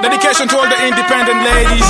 Dedication to all the independent ladies.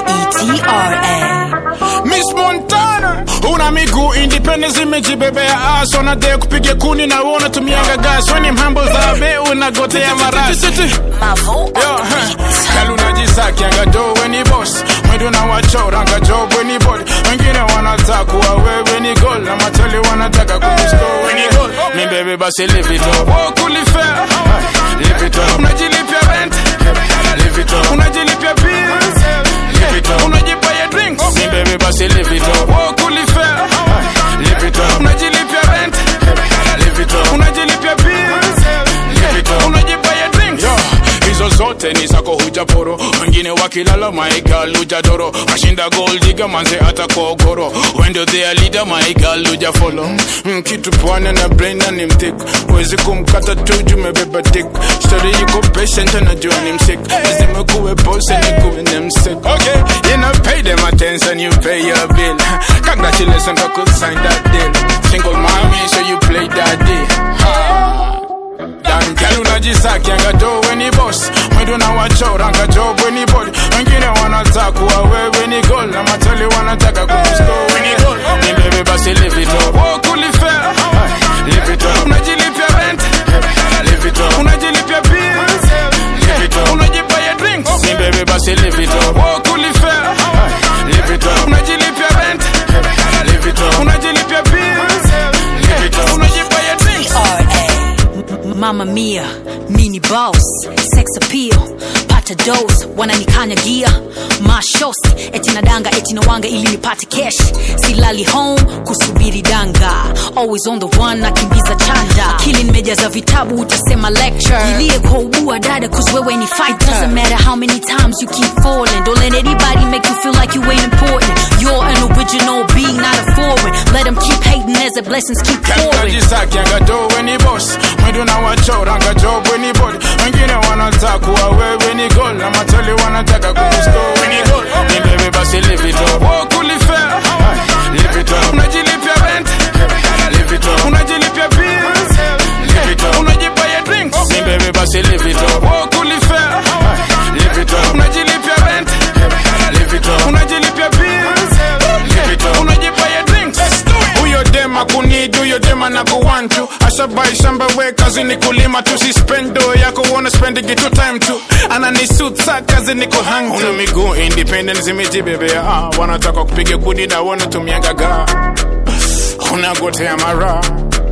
B-E-T-R-A. Miss Montana, una miguu independence imejibebea aso na de kupiga kuni na uona tumianga gas weni mhambo za be unagotea marasi Mavo on Yo, the huh. beat. Kalu najisakianga do weni boss mwendo na wachoranga job weni body wengine wanataka kuwa wewe ni goal na matali wanataka kukusko weni goal mi bebe basi live it up oh kulifea live it up unajilipia rent live it up unajilipia bills live it up unajipa ya drinks mi bebe basi live it up oh kulifea live it up unajilipia rent live it up unajilipia bills live it up unajipa ya drinks Yo, hizo zote ni zako hujaporo wengine wakilala maigal hujadoro mashinda goldiga manze hata kogoro wendo thea leader maigal hujafolo mm, kitu pwane na braina ni mtik wezi kumkata tu jumebeba dik stori yuko patient anajua ni msik lazima kuwe pose ni kuwe ni msik okay you know pay them attention you pay your bill congratulations I could sign that deal single mommy so you play that deal ha. Dan girl unajisakianga do weni boss mwendo na wachoranga job weni body wengine wanataka kuwa wewe ni goal na matali wanataka kukusko weni goal ni bebe basi live it up oh kulifea live it up unajilipia rent live it up unajilipia bills live it up unajipa ya drinks ni bebe basi live it up oh kulifea live it up unajilipia rent live it up unajilipia bills live it up unajipa ya drinks R.A. Mama Mia, mini boss, sex appeal, pata dose, wananikanyagia mashosi, eti nadanga eti nawanga ili nipate cash, silali home kusubiri danga, always on the one nakimbiza chanda, akili nimejaza vitabu utasema lecture, ilie kwa ubua dada cause wewe ni fighter, doesn't matter how many times you keep falling, don't let anybody make you feel like you ain't important, you're an original being not a foreign, let them keep hating as the blessings keep pouring. unajisakianga do weni boss mwendo na wachoranga job weni body wengine wanataka kuwa wewe ni goal na matali wanataka kukusko weni goal ni bebe basi live it up oh kulifea live it up unajilipia rent live it up unajilipia bills live it up unajipa ya drinks ni bebe basi live it up oh kulifea live it up unajilipia rent live it up unajilipia bills live it up unajipa ya drinks huyo dema kunid huyo dema na kuwantu ashabai shamba we kazi ni kulima tu si spendo yako uona spending tu time tu anani suit sa kazi ni kuhang una miguu independent zimejibebea ah, wanataka kupiga kudi na wanatumianga ga unagotea mara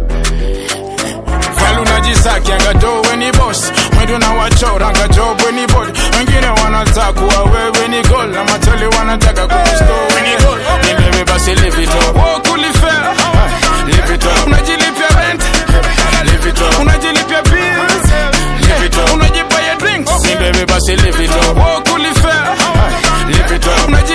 Girl unajisakianga do weni boss mwendo na wachoranga job weni body wengine wanataka kuwa wewe ni goal na matali wanataka kukusko weni goal ni bebe basi live it up oh kulifea live it up unajilipia rent live it up unajilipia bills live it up unajipa ya drinks ni bebe basi live it up oh kulifea live it up unajilipia